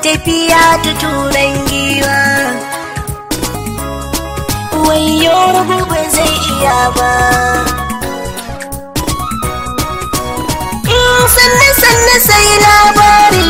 tafiya ta turan giwa wayo rabu ba zai iya ba sanne sanne sai labari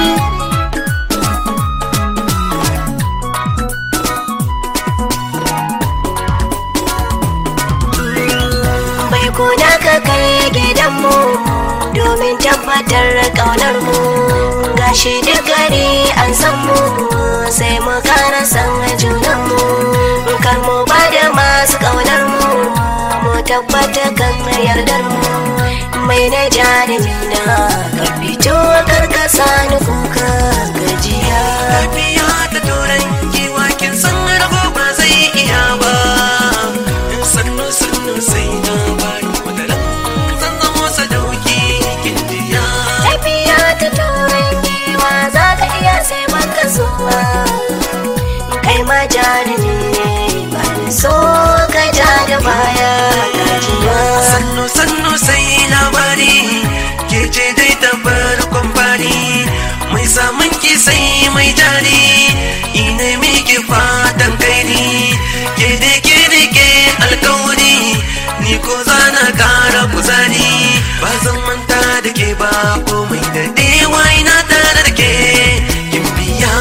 bai kuna ka kai gidanmu domin tabbatar ƙaunar mu gashi da gari an san mu sai mu kara san junan mu kar mu ba da masu ƙaunar mu mu tabbata kan yardar mu mai na jarumina ka fito karkasa ni kuka gajiya Tafiya ta turan giwa kin san rago ba zai iya ba. Sannu sannu sai na bari wataran zan zamo sadauki kin jiya. tafiya ta turan giwa za ka iya sai baka so ba kai ma jarumi ne ba ni so ka ja da baya gajiya Sannu sannu sai labari ke ce dai ta farkon fari mai samun ki sai mai jari ina miki fatan kairi ke da ke da ke alkawari ni ko zana kara kuzari ba zan manta da ke ba komai da dewa ina tare da ke kin biya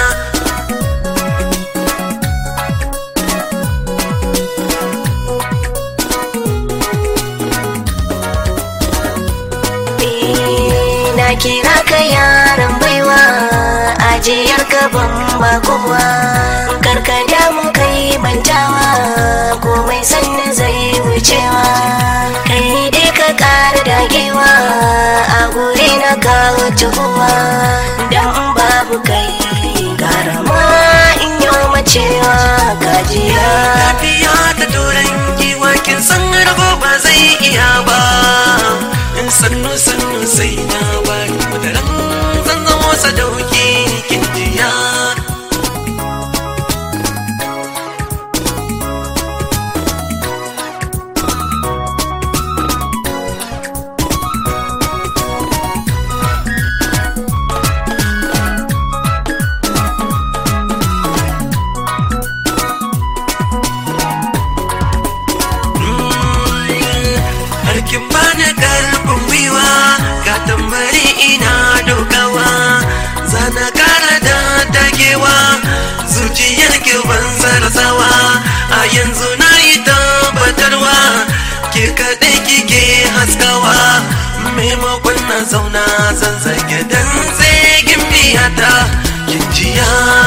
Eh, na kira ka yaran baiwa ajiyar gaban ba kowa karka damu kai mantawa komai sannan zai wucewa kai dai ka kara dagewa a guri na kawo tuhuwa don in babu kai gara ma in yi macewa gajiya Tafiya ta turan giwa kin san rago ba zai iya ba in sannu sannu sai na bari wataran zan zamo sadauki kin jiya Harkin bani karfin gwiwa ga tambari ina dogawa zana kara da dagewa zuciyar ki ban sarasawa a yanzu na yi tabbatarwa ke kaɗai kike haskawa maimakon na zauna zan zage dan zagin biyata kin jiya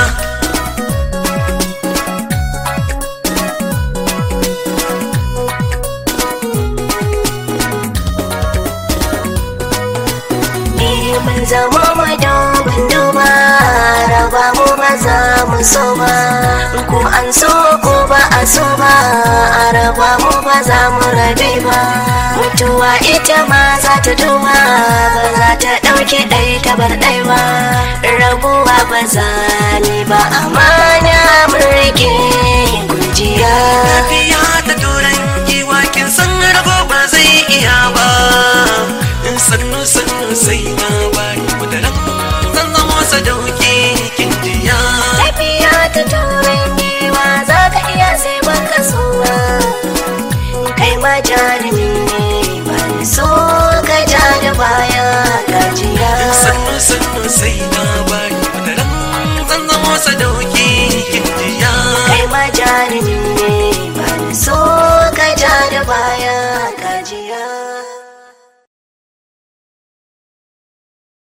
Eh, mun zama madubin duba raba mu ba za mu so ba ko an so ko ba a so ba a raba mu ba za mu rabe ba mutuwa ita ma za ta duba ba za ta ɗauke ɗai ta bar ɗai ba rabuwa ba za ni ba amana mun rike gujiya Tafiya ta turan giwa kin san rago ba zai iya ba in sannu sannu sai na bari wataran zan zamo sadauki kin jiya tafiya ta turai giwa za ka iya sai baka so ba kai ma jarumi ne ba ni so ka ja da baya gajiya in sannu sannu sai